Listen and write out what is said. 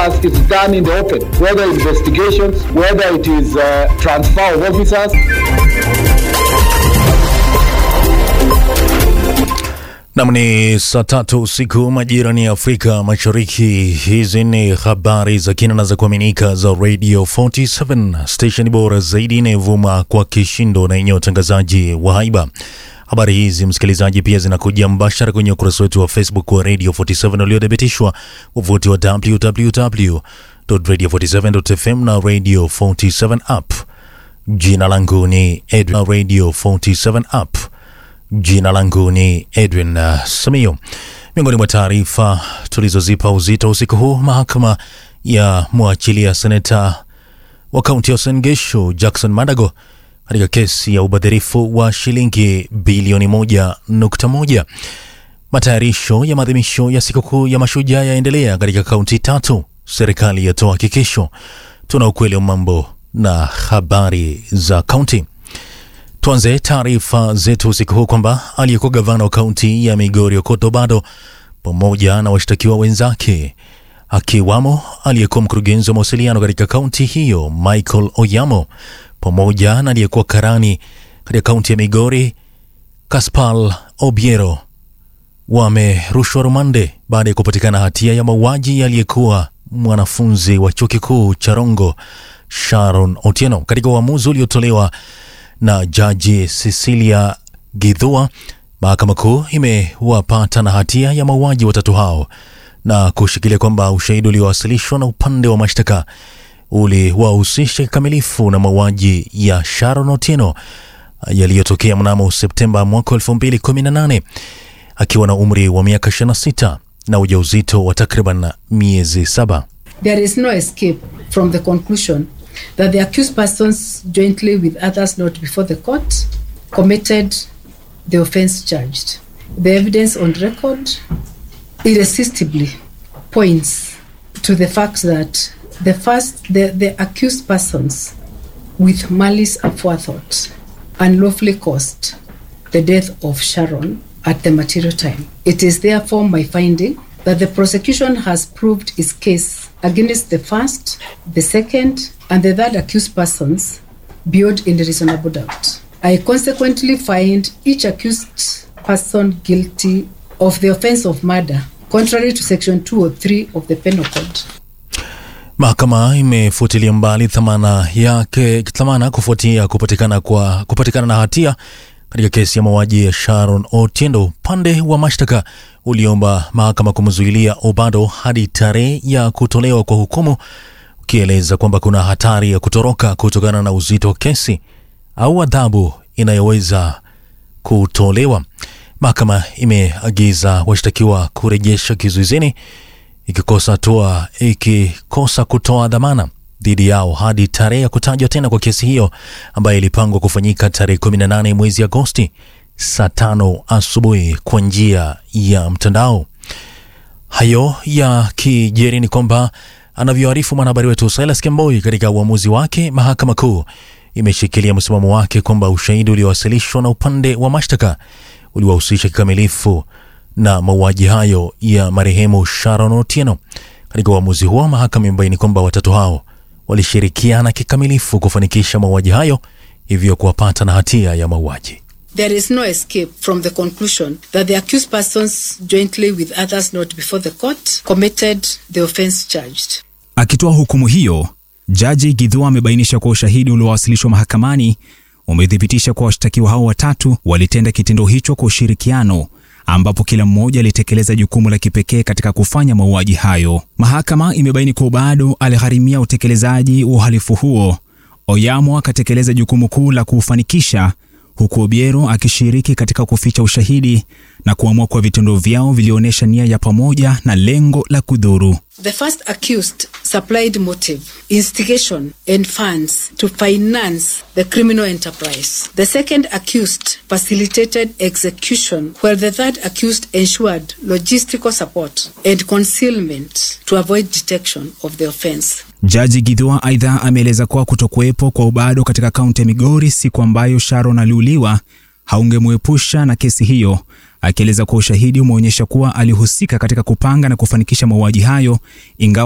as it's done in the open, whether investigations, whether it is uh, transfer of officers. Nam ni saa tatu usiku majirani ya Afrika Mashariki. Hizi ni habari za kina na za kuaminika za Radio 47 station bora zaidi inayovuma kwa kishindo na yenye utangazaji wa haiba. Habari hizi msikilizaji, pia zinakuja mbashara kwenye ukurasa wetu wa Facebook wa Radio 47 uliothibitishwa, uvuti wa www.radio47.fm na Radio 47 app. Jina langu ni Edwin, Radio 47 app. Jina langu ni Edwin uh, Samio. Miongoni mwa taarifa tulizozipa uzito usiku huu, mahakama ya mwachilia seneta wa kaunti ya Uasin Gishu Jackson Madago katika kesi ya ubadhirifu wa shilingi bilioni moja nukta moja. Matayarisho ya maadhimisho ya sikukuu ya mashujaa yaendelea katika kaunti tatu. Serikali yatoa hakikisho. Tuna ukweli wa mambo na habari za kaunti. Tuanze taarifa zetu usiku huu kwamba aliyekuwa gavana wa kaunti ya Migori Okoth Obado pamoja na washtakiwa wenzake akiwamo aliyekuwa mkurugenzi wa mawasiliano katika kaunti hiyo Michael Oyamo pamoja na aliyekuwa karani katika kaunti ya Migori Kaspal Obiero wamerushwa rumande baada ya kupatikana hatia ya mauaji aliyekuwa mwanafunzi wa chuo kikuu cha Rongo Sharon Otieno. Katika uamuzi uliotolewa na jaji Cecilia Githua, mahakama kuu imewapata na hatia ya mauaji watatu hao na kushikilia kwamba ushahidi uliowasilishwa na upande wa mashtaka uliwahusisha kikamilifu na mauaji ya Sharon Otieno yaliyotokea mnamo Septemba mwaka 2018 akiwa na umri wa miaka 26 na ujauzito wa takriban miezi saba. There is no escape from the conclusion that the accused persons, jointly with others not before the court, committed the offense charged. The evidence on record irresistibly points to the fact that the first, the, the accused persons, with malice aforethought, unlawfully caused the death of Sharon at the material time. It is therefore my finding that the prosecution has proved its case against the first, the second, and the third accused persons beyond any reasonable doubt. I consequently find each accused person guilty of the offense of murder, contrary to section 203 of the Penal Code. Mahakama imefutilia mbali dhamana yake dhamana kufuatia kupatikana kwa kupatikana na hatia katika kesi ya mauaji ya Sharon Otiendo. Upande wa mashtaka uliomba mahakama kumzuilia Obado hadi tarehe ya kutolewa kwa hukumu, ukieleza kwamba kuna hatari ya kutoroka kutokana na uzito wa kesi au adhabu inayoweza kutolewa. Mahakama imeagiza washtakiwa kurejesha kizuizini ikikosa toa ikikosa kutoa dhamana dhidi yao hadi tarehe ya kutajwa tena kwa kesi hiyo ambayo ilipangwa kufanyika tarehe 18 mwezi Agosti saa tano asubuhi kwa njia ya mtandao. Hayo ya kijeri ni kwamba anavyoarifu mwanahabari wetu Silas Kemboi, katika uamuzi wake, mahakama kuu imeshikilia msimamo wake kwamba ushahidi uliowasilishwa na upande wa mashtaka uliwahusisha kikamilifu na mauaji hayo ya marehemu Sharon Otieno. Katika uamuzi huo, mahakama imebaini kwamba watatu hao walishirikiana kikamilifu kufanikisha mauaji hayo, hivyo kuwapata na hatia ya mauaji. There is no escape from the conclusion that the accused persons, jointly with others not before the court, committed the offense charged. Akitoa hukumu hiyo, Jaji Githua amebainisha kuwa ushahidi uliowasilishwa mahakamani umethibitisha kuwa washtakiwa hao watatu walitenda kitendo hicho kwa ushirikiano ambapo kila mmoja alitekeleza jukumu la kipekee katika kufanya mauaji hayo. Mahakama imebaini kuwa bado aligharimia utekelezaji wa uhalifu huo. Oyamo akatekeleza jukumu kuu la kuufanikisha, huku Obiero akishiriki katika kuficha ushahidi na kuamua kuwa vitendo vyao vilionyesha nia ya pamoja na lengo la kudhuru. The first accused supplied motive, instigation, and funds to finance the criminal enterprise. The second accused facilitated execution, while the third accused ensured logistical support and concealment to avoid detection of the offense. Jaji Githua aidha ameeleza kuwa kutokuwepo kwa Obado katika kaunti ya Migori siku ambayo Sharon aliuliwa haungemwepusha na kesi hiyo, akieleza kuwa ushahidi umeonyesha kuwa alihusika katika kupanga na kufanikisha mauaji hayo ingawa